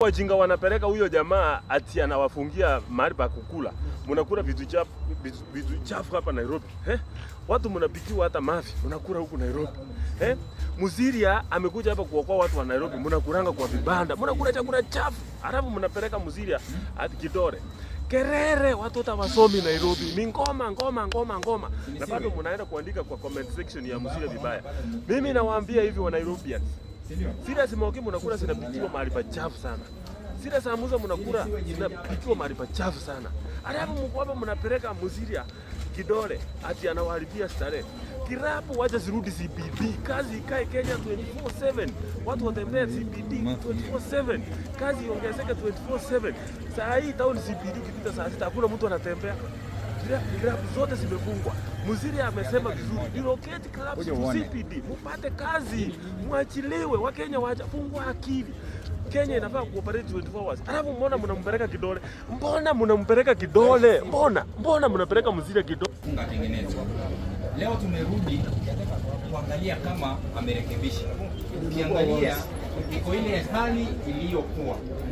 wajinga wanapeleka huyo jamaa ati anawafungia mahali pa kukula, mnakula vitu chafu vitu, vitu chafu hapa Nairobi eh? Watu mnapikiwa hata mafi mnakula huku Nairobi eh? Muziria amekuja hapa kuokoa watu wa Nairobi, mnakulanga kwa vibanda, mnakula chakula chafu, halafu mnapeleka Muziria hadi Kidore kerere watoto wasomi Nairobi ni ngoma ngoma ngoma ngoma, na bado mnaenda kuandika kwa comment section ya Muziria vibaya. Mimi nawaambia hivi wa Nairobians, Sira simoki mnakula zinapitiwa mahali pachafu sana. Sira samuza mnakula zinapitiwa mahali pachafu sana. Alafu mko hapa mnapeleka Muziria kidole ati anawaharibia starehe. Kirapu wacha zirudi CBD, kazi ikae Kenya 24/7. Watu watembee CBD 24/7. Kazi iongezeke 24/7. Saa hii town CBD ukipita saa sita hakuna mtu anatembea. Klabu zote zimefungwa. Muziri amesema vizuri, relocate clubs to CBD, mupate kazi, mwachiliwe. Wakenya wajafungwa akili. Kenya inafaa kuoperate 24 hours. Alafu mbona mnampeleka kidole? Mbona mnampeleka kidole? Mbona? Mbona mnapeleka Muziri kidole? funga tengenezwa. Leo tumerudi kuangalia kama amerekebisha. Ukiangalia iko ile hali iliyokuwa.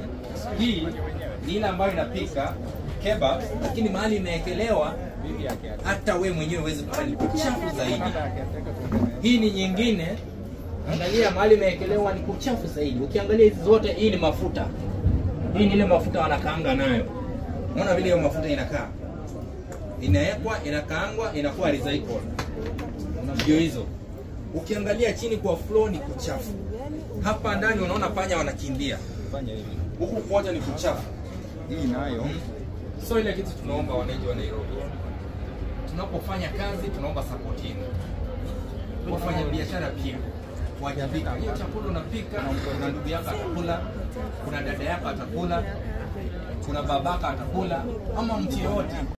Hii ni ile ambayo inapika kebab, lakini mahali imeekelewa hata we mwenyewe huwezi kuona ni kuchafu zaidi. Hii ni nyingine, angalia mahali imeekelewa ni kuchafu zaidi. Ukiangalia hizi zote, hii ni mafuta. Hii ni ile mafuta wanakaanga nayo. Unaona vile hiyo mafuta inakaa inawekwa inakaangwa inakuwa recycle ndio hizo ukiangalia chini kwa floor ni kuchafu hapa ndani unaona panya wanakimbia huku kote ni kuchafu Hii nayo so ile kitu tunaomba wananchi wa Nairobi tunapofanya kazi tunaomba support yenu wafanya biashara pia wajibika hiyo chakula unapika kuna ndugu yako atakula kuna dada yako atakula kuna babaka atakula ama mtu yeyote